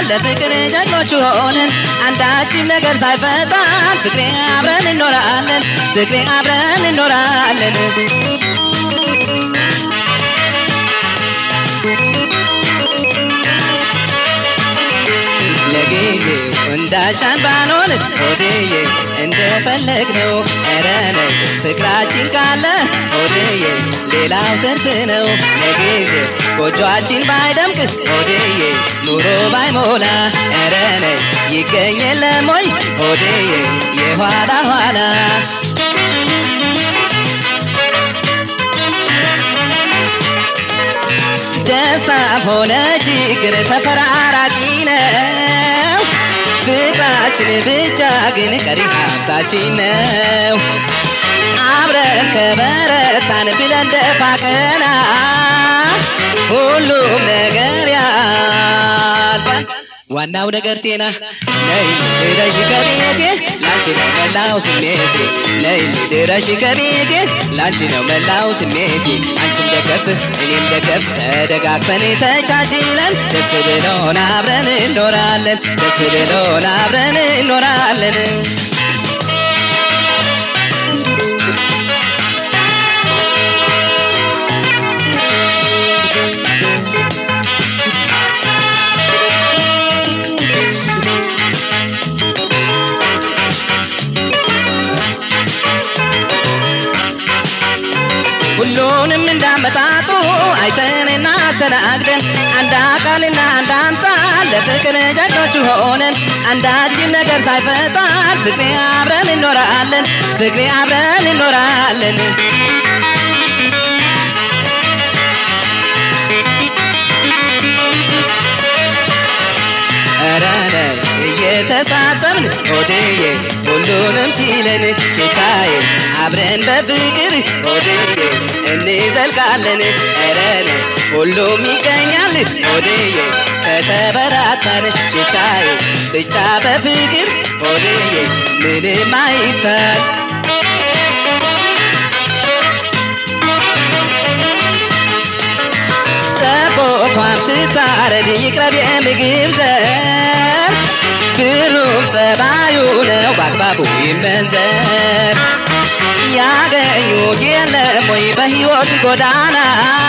ለፍቅር ጀግኖች ሆነን አንዳችም ነገር ሳይፈጣን ፍቅሬ አብረን እንኖራለን ፍቅሬ አብረን እንኖራለን ለጊዜው እንዳሻን ባንሆን ሆድዬ እንደፈለግ ነው ኧረ ነይ ፍቅራችን ካለ ሆድዬ ሌላው ትርፍ ነው ለጊዜው ጎጆአችን ባይደምቅ ሆድዬ ኑሮ ባይሞላ ኧረ ነይ ይገኝ የለም ወይ ሆድዬ የኋላ ኋላ ደስታም ሆነ ችግር ተፈራራቂ ነው ፍቅራችን ብቻ ግን ቀሪ ሀብታችን ነው አብረን ከበረታን ብለን ደፋ ቀና ሁሉም ነገር ያልፋል ዋናው ነገር ጤና ነይ ድረሽ ከቤቴ ላንቺ ነው መላው ስሜቴ ነይ ድረሽ ከቤቴ ላንቺ ነው መላው ስሜቴ አንቺም ደገፍ እኔም ደገፍ ተደጋግፈን ተቻችለን ደስ ብሎን አብረን እንኖራለን ደስ ብሎን አብረን እንኖራለን ሁሉንም እንዳመጣጡ አይተን እናስተናግደን አንድ አካልና አንድ አምሳል ለፍቅር ጀግኖች ሆነን አንዳችን ነገር ሳይፈጣን ፍቅሬ አብረን እንኖራለን ፍቅሬ አብረን እንኖራለን ረነ እየተሳሰብን ሆድዬ ሁሉንም ችለን ሽታዬ አብረን በፍቅር ሆድዬ እንዘልቃለን ረነ ሁሉም ይገኛል ሆድዬ ከተበራታን ሽታዬ ብቻ በፍቅር ሆድዬ ምንም አይፍታል ጠቦቷም ትታረድ ይቅረብ የምግብ ዘር ብሩም ጸባዩ ነው በአግባቡ ይመንዘር ያገኙት የለም ወይ በሕይወት ጎዳና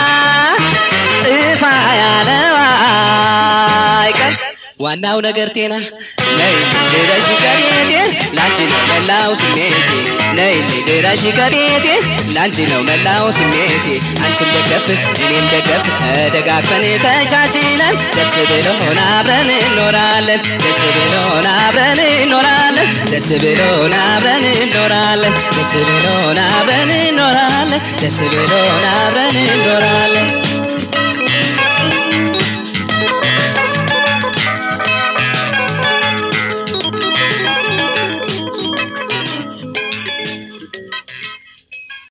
ጥፋ ያለው አይቀር ዋናው ነገር ጤና ነይ ድረሽ ከቤቴ ላንቺ ነው መላው ስሜቴ ነይ ድረሽ ከቤቴ ላንቺ ነው መላው ስሜቴ አንቺም ደገፍ እኔም ደገፍ ተደጋግፈን ተቻችለን ደስ ብሎን አብረን እንኖራለን ደስ ብሎን አብረን እንኖራለን ደስ ብሎን አብረን እንኖራለን ደስ ብሎን አብረን እንኖራለን ደስ ብሎን አብረን እንኖራለን